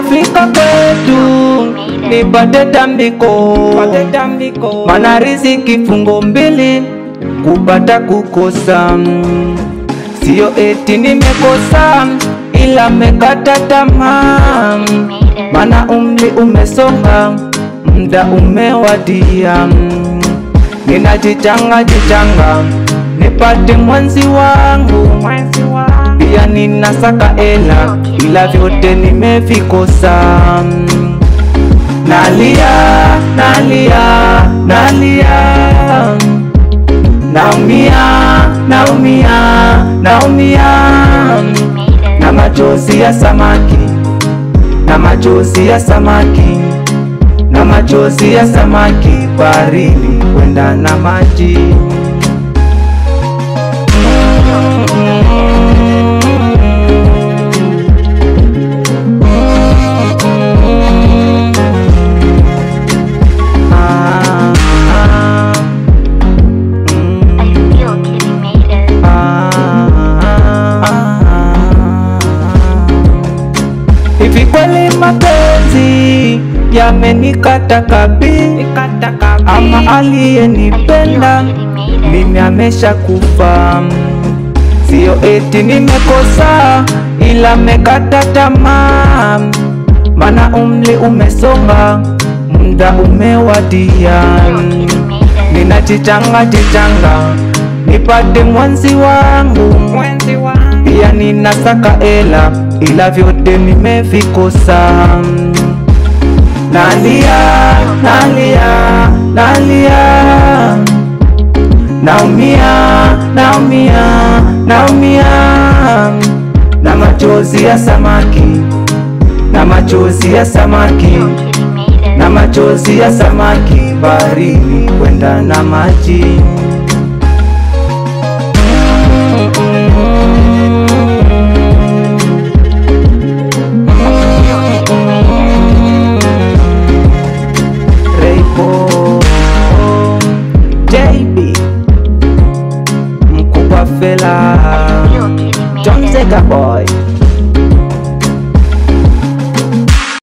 kufika kwetu nipate tambiko, mana riziki fungo mbili kupata kukosa, sio eti nimekosa ila mekata tamaa, mana umri umesonga, mda umewadia, ninajichanga jichanga nipate mwenzi wangu, pia ninasaka ela, ila vyote nimevikosa. Nalia, nalia, nalia, naumia, naumia, naumia, na machozi ya samaki, na machozi ya samaki, na machozi ya samaki baharini kwenda na maji. Ah, ah, mm, I feel Kitty made it. Hivi kweli mapenzi yamenikata kabi, ama aliyenipenda mimi amesha kufa. Sio eti nimekosa, ila mekata tamaa, mana umri umesonga, muda umewadia. Ninajichanga jichanga nipate mwenzi wangu, pia ninasaka ela, ila vyote nimevikosa. Nalia, nalia, nalia, naumia, naumia, naumia, na machozi ya samaki, na machozi ya samaki, Kitty made it. na machozi ya samaki baharini kwenda na maji.